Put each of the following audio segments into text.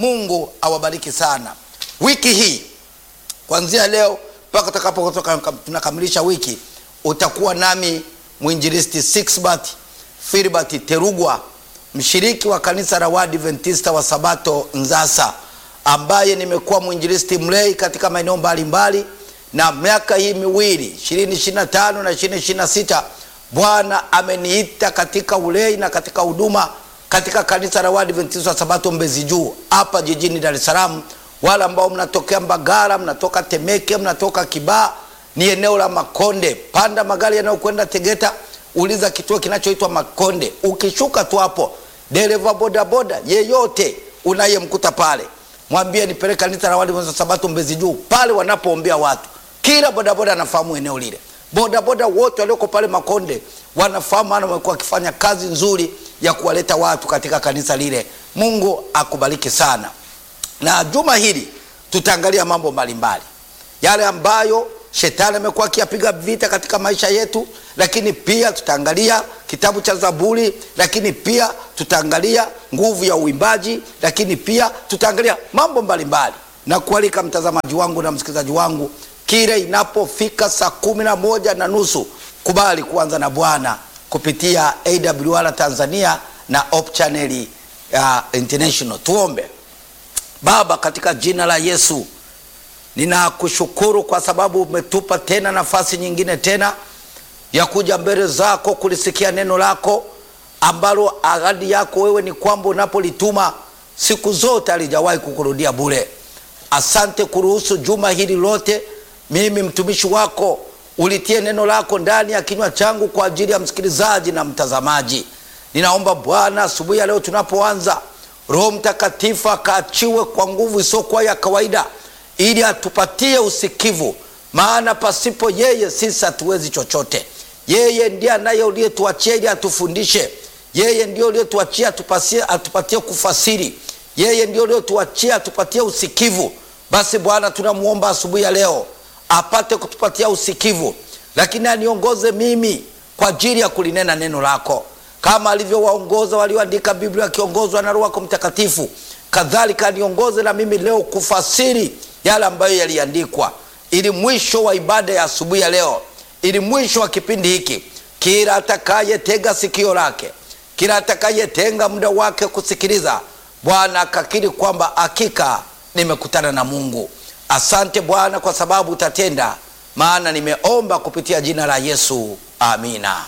Mungu awabariki sana. Wiki hii kuanzia leo mpaka tutakapotoka tunakamilisha wiki, utakuwa nami mwinjilisti Sixbert Filbert Terugwa, mshiriki wa kanisa la Waadventista wa Sabato Nzasa, ambaye nimekuwa mwinjilisti mlei katika maeneo mbalimbali, na miaka hii miwili 2025 na 2026 Bwana ameniita katika ulei na katika huduma katika kanisa la Waadventista wa Sabato Mbezi Juu hapa jijini Dar es Salaam. Wale ambao mnatokea Mbagala, mnatoka Temeke, mnatoka Kibaha, ni eneo la Makonde. Panda magari yanayokwenda Tegeta, uliza kituo kinachoitwa Makonde. Ukishuka tu hapo, dereva bodaboda yeyote unayemkuta pale, mwambie nipeleke kanisa la Waadventista wa Sabato Mbezi Juu, pale wanapoombea watu. Kila bodaboda anafahamu eneo lile bodaboda wote walioko pale Makonde wanafahamu, maana wamekuwa wakifanya kazi nzuri ya kuwaleta watu katika kanisa lile. Mungu akubariki sana. Na juma hili tutaangalia mambo mbalimbali yale ambayo shetani amekuwa akiyapiga vita katika maisha yetu, lakini pia tutaangalia kitabu cha Zaburi, lakini pia tutaangalia nguvu ya uimbaji, lakini pia tutaangalia mambo mbalimbali na kualika mtazamaji wangu na msikilizaji wangu kile inapofika saa kumi na moja na nusu kubali kuanza na Bwana kupitia AWR Tanzania na Hope Channel uh, International. Tuombe. Baba, katika jina la Yesu ninakushukuru kwa sababu umetupa tena nafasi nyingine tena ya kuja mbele zako kulisikia neno lako ambalo ahadi yako wewe ni kwamba unapolituma siku zote alijawahi kukurudia bure. Asante kuruhusu juma hili lote mimi mtumishi wako ulitie neno lako ndani ya kinywa changu kwa ajili ya msikilizaji na mtazamaji. Ninaomba Bwana, asubuhi ya leo tunapoanza, Roho Mtakatifu akaachiwe kwa nguvu isiyokuwa ya kawaida, ili atupatie usikivu, maana pasipo yeye sisi hatuwezi chochote. Yeye ndiye anaye uliyetuachia ili atufundishe. Yeye ndiye uliyetuachia atupatie, atupatie kufasiri. Yeye ndiye uliyetuachia atupatie usikivu. Basi Bwana, tunamwomba asubuhi ya leo apate kutupatia usikivu, lakini aniongoze mimi kwa ajili ya kulinena neno lako, kama alivyowaongoza walioandika Biblia akiongozwa na Roho Mtakatifu. Kadhalika aniongoze na mimi leo kufasiri yale ambayo yaliandikwa, ili mwisho wa ibada ya asubuhi ya leo, ili mwisho wa kipindi hiki, kila atakayetega sikio lake, kila atakayetenga muda wake kusikiliza, Bwana akakiri kwamba hakika nimekutana na Mungu. Asante Bwana kwa sababu utatenda, maana nimeomba kupitia jina la Yesu, amina.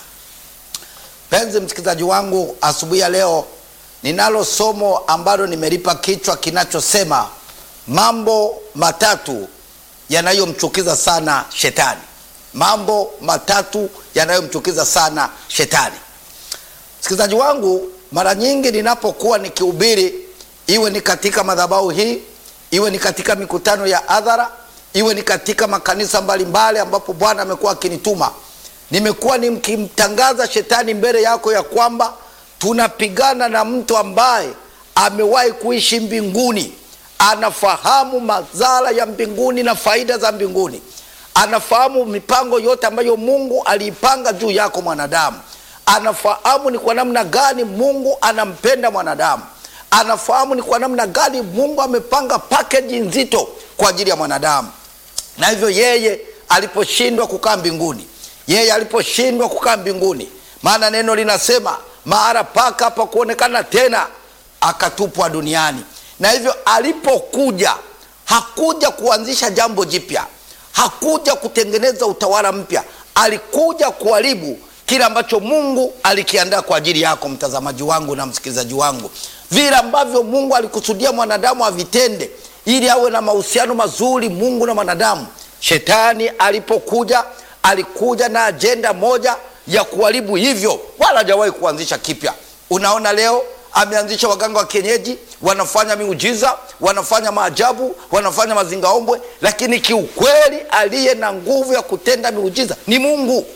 Mpenzi msikilizaji wangu, asubuhi ya leo ninalo somo ambalo nimelipa kichwa kinachosema mambo matatu yanayomchukiza sana Shetani. Mambo matatu yanayomchukiza sana Shetani. Msikilizaji wangu, mara nyingi ninapokuwa nikihubiri, iwe ni katika madhabahu hii iwe ni katika mikutano ya hadhara, iwe ni katika makanisa mbalimbali ambapo Bwana amekuwa akinituma, nimekuwa nikimtangaza shetani mbele yako ya kwamba tunapigana na mtu ambaye amewahi kuishi mbinguni, anafahamu madhara ya mbinguni na faida za mbinguni, anafahamu mipango yote ambayo Mungu aliipanga juu yako mwanadamu, anafahamu ni kwa namna gani Mungu anampenda mwanadamu anafahamu ni kwa namna gani Mungu amepanga pakeji nzito kwa ajili ya mwanadamu. Na hivyo yeye aliposhindwa kukaa mbinguni, yeye aliposhindwa kukaa mbinguni, maana neno linasema mahali pake hapakuonekana tena, akatupwa duniani. Na hivyo alipokuja, hakuja kuanzisha jambo jipya, hakuja kutengeneza utawala mpya, alikuja kuharibu kile ambacho Mungu alikiandaa kwa ajili yako mtazamaji wangu na msikilizaji wangu vile ambavyo Mungu alikusudia mwanadamu avitende ili awe na mahusiano mazuri Mungu na mwanadamu. Shetani alipokuja alikuja na ajenda moja ya kuharibu hivyo, wala hajawahi kuanzisha kipya. Unaona, leo ameanzisha waganga wa kienyeji, wanafanya miujiza, wanafanya maajabu, wanafanya mazingaombwe, lakini kiukweli aliye na nguvu ya kutenda miujiza ni Mungu.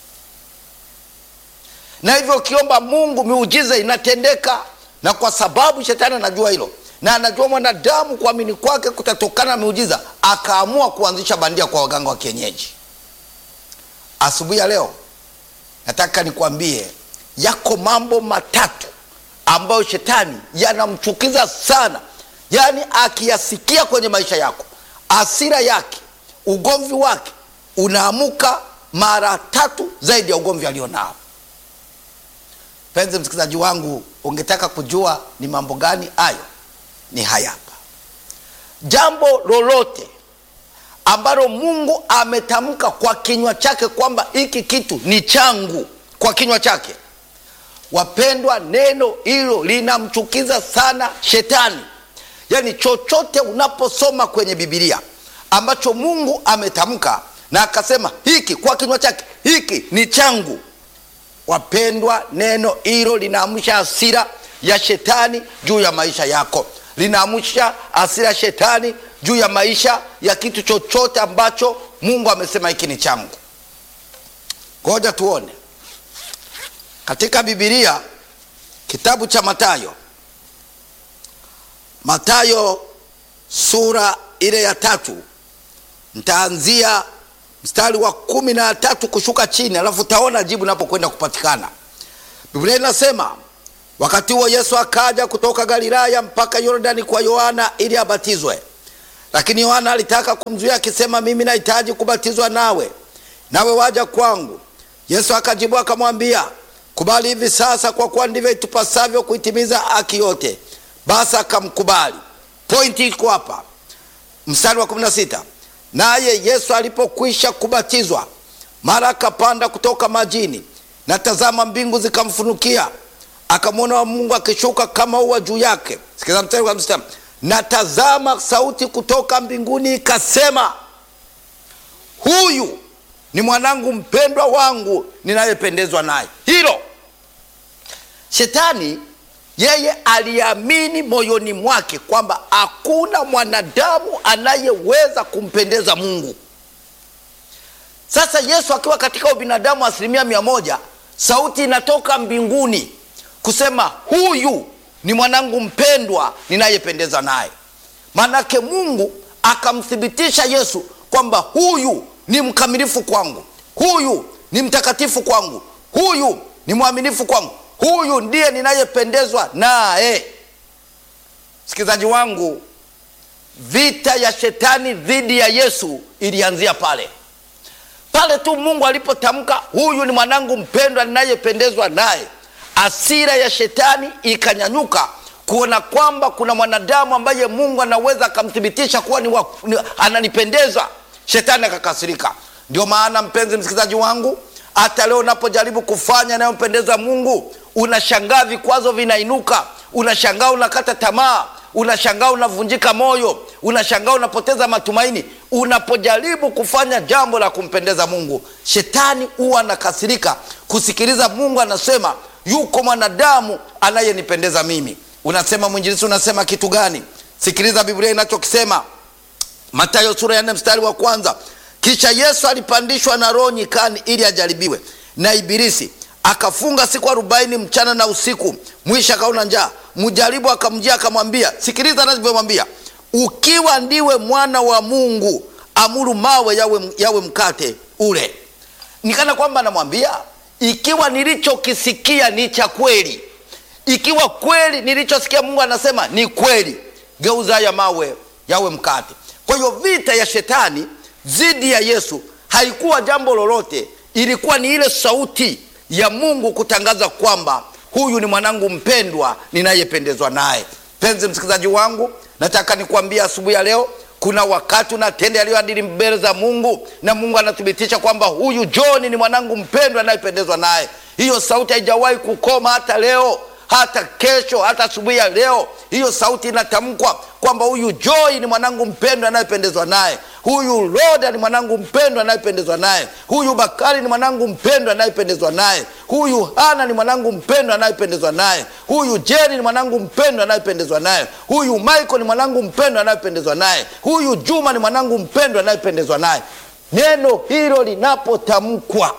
Na hivyo ukiomba Mungu, miujiza inatendeka na kwa sababu shetani anajua hilo na anajua mwanadamu kuamini kwake kutatokana na miujiza, akaamua kuanzisha bandia kwa waganga wa kienyeji. Asubuhi ya leo nataka nikwambie yako mambo matatu ambayo shetani yanamchukiza sana yaani akiyasikia kwenye maisha yako asira yake ugomvi wake unaamuka mara tatu zaidi ya ugomvi alionao penzi msikilizaji wangu ungetaka kujua ni mambo gani hayo ni haya hapa jambo lolote ambalo mungu ametamka kwa kinywa chake kwamba hiki kitu ni changu kwa kinywa chake wapendwa neno hilo linamchukiza sana shetani yaani chochote unaposoma kwenye bibilia ambacho mungu ametamka na akasema hiki kwa kinywa chake hiki ni changu wapendwa neno hilo linaamsha hasira ya shetani juu ya maisha yako linaamsha hasira ya shetani juu ya maisha ya kitu chochote ambacho mungu amesema hiki ni changu ngoja tuone katika bibilia kitabu cha matayo matayo sura ile ya tatu ntaanzia mstari wa kumi na tatu kushuka chini alafu utaona jibu napokwenda kupatikana biblia inasema wakati huo yesu akaja kutoka galilaya mpaka yordani kwa yohana ili abatizwe lakini yohana alitaka kumzuia akisema mimi nahitaji kubatizwa nawe nawe waja kwangu yesu akajibu akamwambia kubali hivi sasa kwa kuwa ndivyo itupasavyo kuitimiza haki yote basi akamkubali pointi iko hapa mstari wa 16 naye yesu alipokwisha kubatizwa mara akapanda kutoka majini na tazama mbingu zikamfunukia akamwona wa mungu akishuka kama ua juu yake sikiza mstari wa 16 na tazama sauti kutoka mbinguni ikasema huyu ni mwanangu mpendwa wangu ninayependezwa naye hilo shetani yeye aliamini moyoni mwake kwamba hakuna mwanadamu anayeweza kumpendeza mungu sasa yesu akiwa katika ubinadamu asilimia mia moja sauti inatoka mbinguni kusema huyu ni mwanangu mpendwa ninayependeza naye maanake mungu akamthibitisha yesu kwamba huyu ni mkamilifu kwangu huyu ni mtakatifu kwangu huyu ni mwaminifu kwangu huyu ndiye ninayependezwa naye msikilizaji wangu vita ya shetani dhidi ya yesu ilianzia pale pale tu mungu alipotamka huyu ni mwanangu mpendwa ninayependezwa naye asira ya shetani ikanyanyuka kuona kwamba kuna mwanadamu ambaye mungu anaweza akamthibitisha kuwa ni wa, ni, ananipendeza shetani akakasirika ndio maana mpenzi msikilizaji wangu hata leo unapojaribu kufanya anayompendeza mungu unashangaa vikwazo vinainuka unashangaa unakata tamaa unashangaa unavunjika moyo unashangaa unapoteza matumaini unapojaribu kufanya jambo la kumpendeza mungu shetani huwa anakasirika kusikiliza mungu anasema yuko mwanadamu anayenipendeza mimi unasema mwinjilisi unasema kitu gani sikiliza biblia inachokisema matayo sura ya nne mstari wa kwanza kisha yesu alipandishwa na roho nyikani ili ajaribiwe na ibilisi akafunga siku arobaini mchana na usiku mwisho akaona njaa mjaribu akamjia akamwambia sikiliza anavyomwambia ukiwa ndiwe mwana wa mungu amuru mawe yawe, yawe mkate ule nikana kwamba anamwambia ikiwa nilichokisikia ni cha kweli ikiwa kweli nilichosikia mungu anasema ni kweli geuza haya mawe yawe mkate kwa hiyo vita ya shetani dhidi ya yesu haikuwa jambo lolote ilikuwa ni ile sauti ya mungu kutangaza kwamba huyu ni mwanangu mpendwa ninayependezwa naye penzi msikilizaji wangu nataka nikuambia asubuhi ya leo kuna wakati unatenda yaliyoadili mbele za mungu na mungu anathibitisha kwamba huyu johni ni mwanangu mpendwa anayependezwa naye hiyo sauti haijawahi kukoma hata leo hata kesho hata asubuhi ya leo hiyo sauti inatamkwa kwamba huyu joi ni mwanangu mpendwa anayependezwa naye huyu roda ni mwanangu mpendwa anayependezwa naye huyu bakari ni mwanangu mpendwa anayependezwa naye huyu hana ni mwanangu mpendwa anayependezwa naye huyu jeri ni mwanangu mpendwa anayependezwa naye huyu michael ni mwanangu mpendwa anayependezwa naye huyu juma ni mwanangu mpendwa anayependezwa naye neno hilo linapotamkwa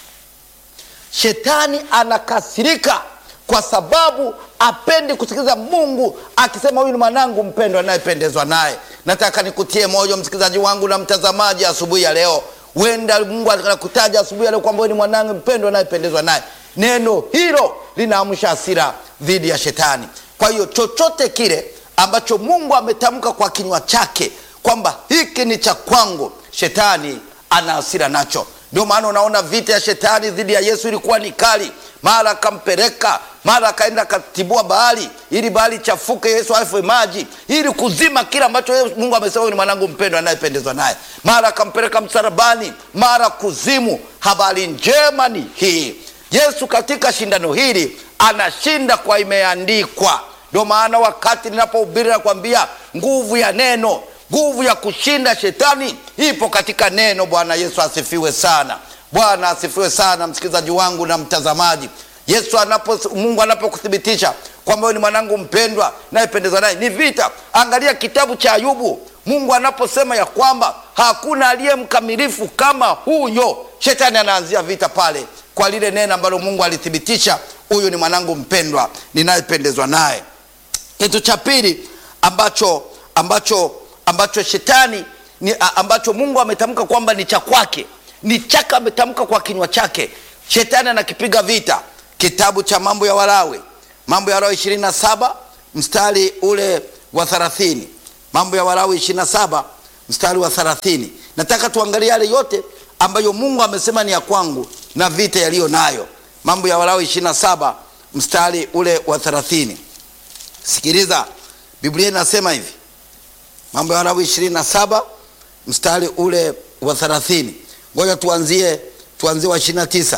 shetani anakasirika kwa sababu apendi kusikiliza mungu akisema huyu ni mwanangu mpendwa anayependezwa naye nataka nikutie moyo msikilizaji wangu na mtazamaji asubuhi ya leo wenda mungu anakutaja asubuhi ya leo kwamba huyu ni mwanangu mpendwa anayependezwa naye neno hilo linaamsha hasira dhidi ya shetani kwa hiyo chochote kile ambacho mungu ametamka kwa kinywa chake kwamba hiki ni cha kwangu shetani ana hasira nacho ndio maana unaona vita ya shetani dhidi ya yesu ilikuwa ni kali mara akampeleka mara akaenda akatibua bahari ili bahari chafuke yesu afe maji ili kuzima kile ambacho yeye mungu amesema huyu ni mwanangu mpendwa anayependezwa naye mara akampeleka msalabani mara kuzimu habari njema ni hii yesu katika shindano hili anashinda kwa imeandikwa ndio maana wakati ninapohubiri nakwambia nguvu ya neno nguvu ya kushinda shetani ipo katika neno bwana yesu asifiwe sana bwana asifiwe sana msikilizaji wangu na mtazamaji yesu anapo mungu anapokuthibitisha kwamba wewe ni mwanangu mpendwa nayependezwa naye ni vita angalia kitabu cha ayubu mungu anaposema ya kwamba hakuna aliye mkamilifu kama huyo shetani anaanzia vita pale kwa lile neno ambalo mungu alithibitisha huyu ni mwanangu mpendwa ninayependezwa naye kitu cha pili ambacho ambacho ambacho shetani ni, a- ambacho mungu ametamka kwamba ni cha kwake ni chake ametamka kwa kinywa chake shetani anakipiga vita kitabu cha mambo ya walawi mambo ya walawi ishirini na saba mstari ule wa thelathini mambo ya walawi ishirini na saba mstari wa thelathini nataka tuangalie yale yote ambayo mungu amesema ni ya kwangu na vita yaliyo nayo mambo ya walawi ishirini na saba mstari ule wa thelathini sikiliza biblia inasema hivi mambo ya walawi ishirini na saba mstari ule wa thelathini ngoja tuanzie tuanzie wa ishirini na tisa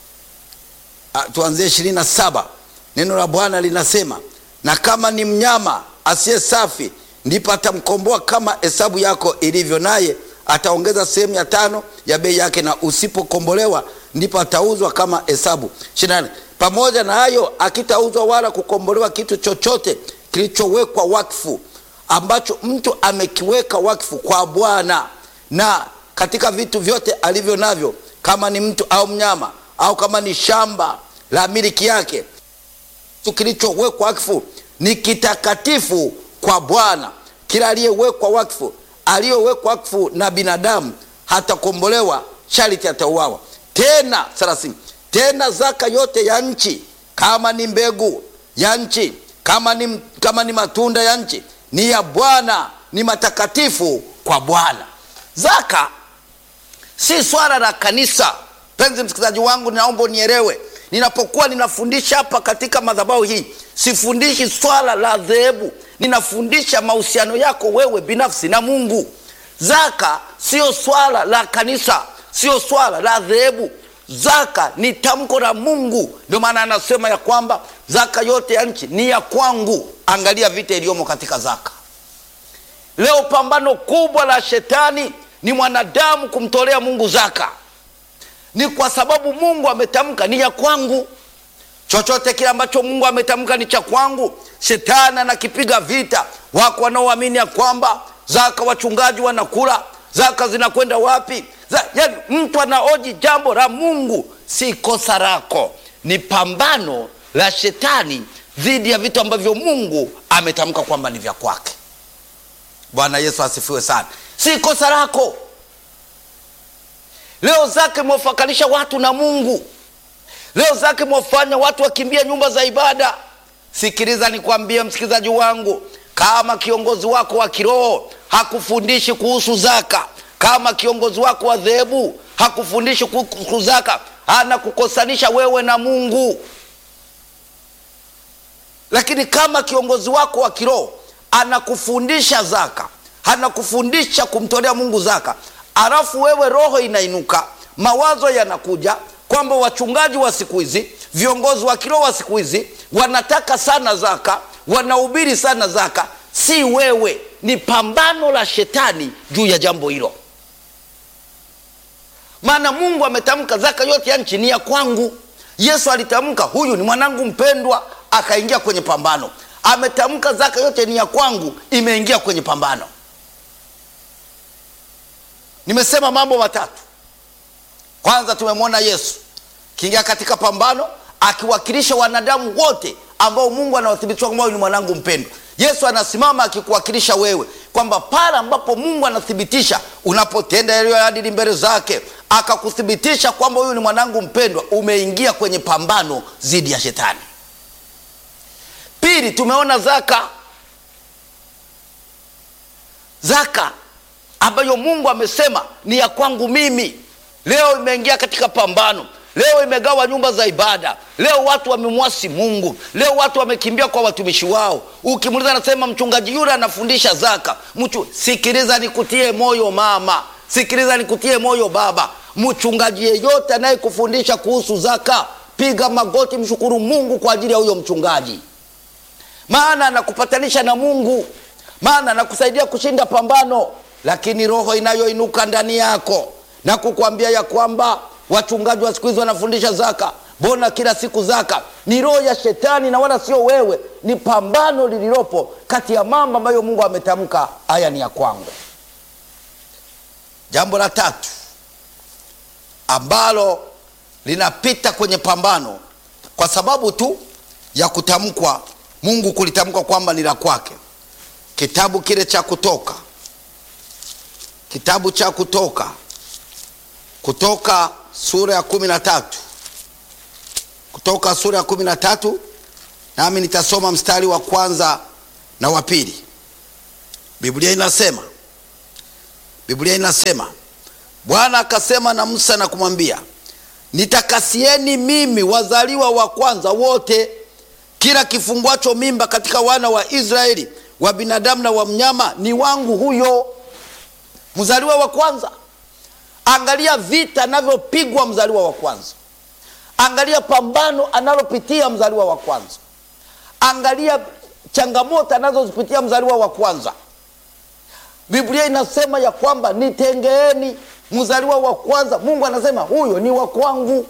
tuanzie ishirini na saba neno la bwana linasema na kama ni mnyama asiye safi ndipo atamkomboa kama hesabu yako ilivyo naye ataongeza sehemu ya tano ya bei yake na usipokombolewa ndipo atauzwa kama hesabu ishirini pamoja na hayo akitauzwa wala kukombolewa kitu chochote kilichowekwa wakfu ambacho mtu amekiweka wakfu kwa bwana na katika vitu vyote alivyo navyo kama ni mtu au mnyama au kama ni shamba la miliki yake kitu kilichowekwa wakfu ni kitakatifu kwa bwana kila aliyewekwa wakfu aliyowekwa wakfu na binadamu hatakombolewa shariti atauawa tena thelathini tena zaka yote ya nchi kama ni mbegu ya nchi kama ni, kama ni matunda ya nchi ni ya bwana ni matakatifu kwa bwana zaka si swala la kanisa penzi msikilizaji wangu naomba unielewe ninapokuwa ninafundisha hapa katika madhabahu hii sifundishi swala la dhehebu ninafundisha mahusiano yako wewe binafsi na mungu zaka sio swala la kanisa sio swala la dhehebu zaka ni tamko la mungu ndio maana anasema ya kwamba zaka yote ya nchi ni ya kwangu angalia vita iliyomo katika zaka leo pambano kubwa la shetani ni mwanadamu kumtolea mungu zaka ni kwa sababu mungu ametamka ni ya kwangu chochote kile ambacho mungu ametamka ni cha kwangu shetani anakipiga vita wako wanaoamini ya kwamba zaka wachungaji wanakula zaka zinakwenda wapi Za, yani mtu anaoji jambo la mungu si kosa lako ni pambano la shetani dhidi ya vitu ambavyo mungu ametamka kwamba ni vya kwake bwana yesu asifiwe sana si kosa lako leo zake imewafakanisha watu na mungu leo zake imewafanya watu wakimbia nyumba za ibada sikiliza nikwambie msikilizaji wangu kama kiongozi wako wa kiroho hakufundishi kuhusu zaka kama kiongozi wako wa dhehebu hakufundishi kuhusu zaka anakukosanisha wewe na mungu lakini kama kiongozi wako wa kiroho anakufundisha zaka anakufundisha kumtolea mungu zaka alafu wewe roho inainuka mawazo yanakuja kwamba wachungaji wa siku hizi viongozi wa kiroho wa siku hizi wanataka sana zaka wanahubiri sana zaka si wewe ni pambano la shetani juu ya jambo hilo maana mungu ametamka zaka yote ya nchi ni ya kwangu yesu alitamka huyu ni mwanangu mpendwa akaingia kwenye pambano ametamka zaka yote ni ya kwangu imeingia kwenye pambano nimesema mambo matatu kwanza tumemwona yesu kiingia katika pambano akiwakilisha wanadamu wote ambao mungu anawathibitisha kwamba huyu ni mwanangu mpendwa yesu anasimama akikuwakilisha wewe kwamba pale ambapo mungu anathibitisha unapotenda yaliyoadili mbele zake akakuthibitisha kwamba huyu ni mwanangu mpendwa umeingia kwenye pambano dhidi ya shetani pili tumeona zaka zaka ambayo mungu amesema ni ya kwangu mimi leo imeingia katika pambano leo imegawa nyumba za ibada leo watu wamemwasi mungu leo watu wamekimbia kwa watumishi wao ukimuliza anasema mchungaji yule anafundisha zaka Mchu, sikiliza nikutie moyo mama sikiliza nikutie moyo baba mchungaji yeyote anayekufundisha kuhusu zaka piga magoti mshukuru mungu kwa ajili ya huyo mchungaji maana anakupatanisha na mungu maana anakusaidia kushinda pambano lakini roho inayoinuka ndani yako na kukwambia ya kwamba wachungaji wa siku hizi wanafundisha zaka mbona kila siku zaka ni roho ya shetani na wala sio wewe ni pambano lililopo kati ya mambo ambayo mungu ametamka haya ni ya kwangu jambo la tatu ambalo linapita kwenye pambano kwa sababu tu ya kutamkwa mungu kulitamkwa kwamba ni la kwake kitabu kile cha kutoka kitabu cha kutoka kutoka sura ya kumi na tatu kutoka sura ya kumi na tatu nami nitasoma mstari wa kwanza na wa pili biblia inasema biblia inasema bwana akasema na musa na kumwambia nitakasieni mimi wazaliwa wa kwanza wote kila kifunguacho mimba katika wana wa israeli wa binadamu na wa mnyama ni wangu huyo mzaliwa wa kwanza angalia vita anavyopigwa mzaliwa wa kwanza angalia pambano analopitia mzaliwa wa kwanza angalia changamoto anazozipitia mzaliwa wa kwanza biblia inasema ya kwamba nitengeeni mzaliwa wa kwanza mungu anasema huyo ni wa kwangu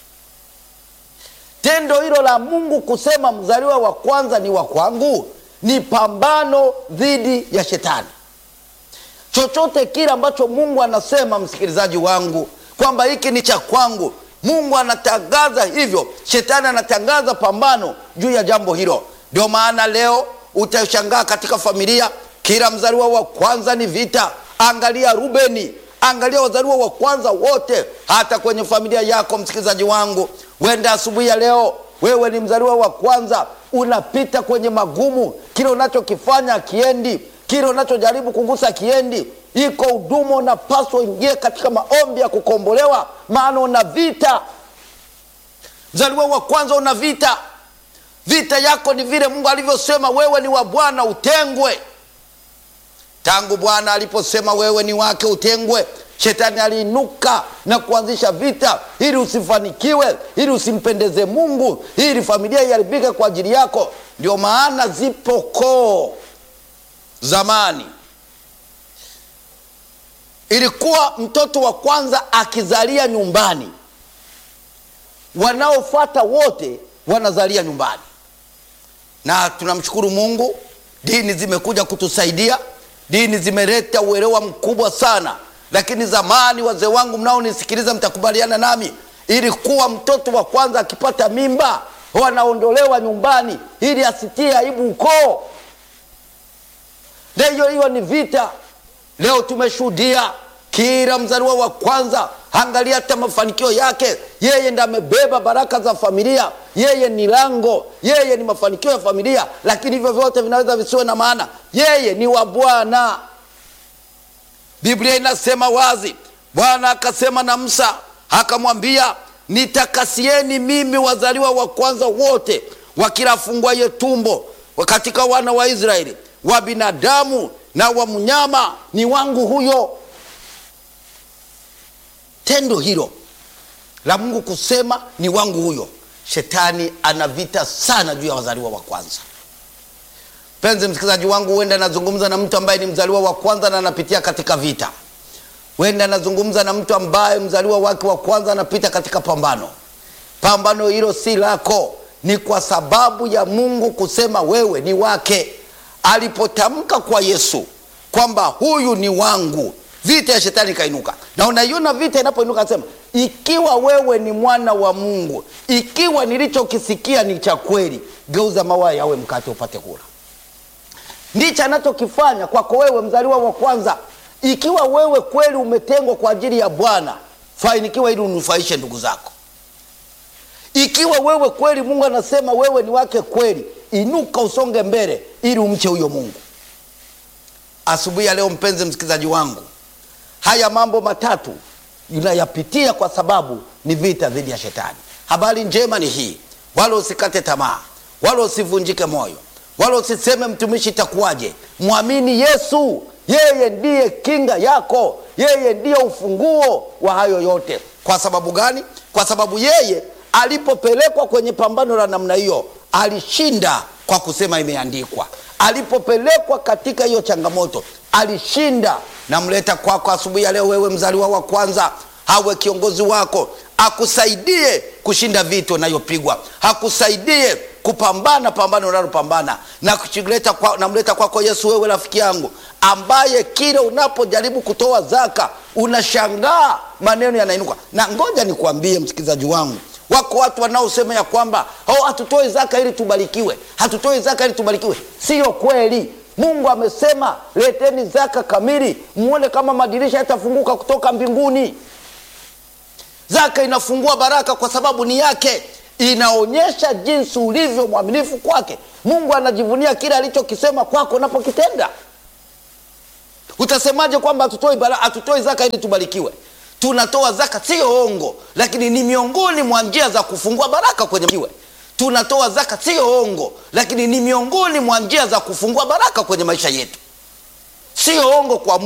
tendo hilo la mungu kusema mzaliwa wa kwanza ni wa kwangu ni pambano dhidi ya shetani chochote kile ambacho mungu anasema msikilizaji wangu kwamba hiki ni cha kwangu mungu anatangaza hivyo shetani anatangaza pambano juu ya jambo hilo ndio maana leo utashangaa katika familia kila mzaliwa wa kwanza ni vita angalia rubeni angalia wazaliwa wa kwanza wote hata kwenye familia yako msikilizaji wangu wenda asubuhi ya leo wewe ni mzaliwa wa kwanza unapita kwenye magumu kile unachokifanya kiendi kile unachojaribu kugusa kiendi iko huduma unapaswa uingie katika maombi ya kukombolewa maana una vita mzaliwa wa kwanza una vita vita yako ni vile mungu alivyosema wewe ni wa bwana utengwe tangu bwana aliposema wewe ni wake utengwe shetani aliinuka na kuanzisha vita ili usifanikiwe ili usimpendeze mungu ili familia iharibike kwa ajili yako ndio maana zipo koo zamani ilikuwa mtoto wa kwanza akizalia nyumbani wanaofuata wote wanazalia nyumbani na tunamshukuru mungu dini zimekuja kutusaidia dini zimeleta uelewa mkubwa sana lakini zamani wazee wangu mnaonisikiliza mtakubaliana nami ilikuwa mtoto wa kwanza akipata mimba wanaondolewa nyumbani ili asitie aibu ukoo na hiyo hiyo ni vita leo tumeshuhudia kila mzaliwa wa kwanza angalia hata mafanikio yake yeye ndo amebeba baraka za familia yeye ni lango yeye ni mafanikio ya familia lakini hivyo vyote vinaweza visiwe na maana yeye ni wa bwana biblia inasema wazi bwana akasema na musa akamwambia nitakasieni mimi wazaliwa wa kwanza wote wa kila funguaye tumbo katika wana wa israeli wa binadamu na wa mnyama ni wangu huyo tendo hilo la mungu kusema ni wangu huyo shetani ana vita sana juu ya wazaliwa wa kwanza penzi msikilizaji wangu huenda anazungumza na mtu ambaye ni mzaliwa wa kwanza na anapitia katika vita huenda anazungumza na mtu ambaye mzaliwa wake wa kwanza anapita katika pambano pambano hilo si lako ni kwa sababu ya mungu kusema wewe ni wake alipotamka kwa yesu kwamba huyu ni wangu vita ya shetani ikainuka na unaiona vita inapoinuka anasema ikiwa wewe ni mwana wa mungu ikiwa nilichokisikia ni cha kweli geuza mawa yawe mkate upate kula ndicho anachokifanya kwako wewe mzaliwa wa kwanza ikiwa wewe kweli umetengwa kwa ajili ya bwana fainikiwa ili unufaishe ndugu zako ikiwa wewe kweli mungu anasema wewe ni wake kweli inuka usonge mbele ili umche huyo mungu asubuhi ya leo, mpenzi msikilizaji wangu, haya mambo matatu unayapitia kwa sababu ni vita dhidi ya shetani. Habari njema ni hii, wala usikate tamaa, wala usivunjike moyo, wala usiseme mtumishi, itakuwaje? Mwamini Yesu, yeye ndiye kinga yako, yeye ndiye ufunguo wa hayo yote. Kwa sababu gani? Kwa sababu yeye alipopelekwa kwenye pambano la namna hiyo alishinda kwa kusema imeandikwa. Alipopelekwa katika hiyo changamoto alishinda. Namleta kwako asubuhi ya leo, wewe mzaliwa wa kwanza, awe kiongozi wako, akusaidie kushinda vita unayopigwa, akusaidie kupambana pambano unalopambana na kuchileta kwa, namleta kwako Yesu, wewe rafiki yangu, ambaye kila unapojaribu kutoa zaka unashangaa maneno yanainuka. Na ngoja nikuambie msikilizaji wangu, wako watu wanaosema ya kwamba oh, hatutoi zaka ili tubarikiwe, hatutoi zaka ili tubarikiwe. Siyo kweli. Mungu amesema leteni zaka kamili, muone kama madirisha yatafunguka kutoka mbinguni. Zaka inafungua baraka kwa sababu ni yake, inaonyesha jinsi ulivyo mwaminifu kwake. Mungu anajivunia kile alichokisema kwako unapokitenda. Utasemaje kwamba hatutoi bara, hatutoi zaka ili tubarikiwe? Tunatoa zaka, sio ongo, lakini ni miongoni mwa njia za kufungua baraka kwenye kiwe. Tunatoa zaka, sio ongo, lakini ni miongoni mwa njia za kufungua baraka kwenye maisha yetu, sio ongo kwa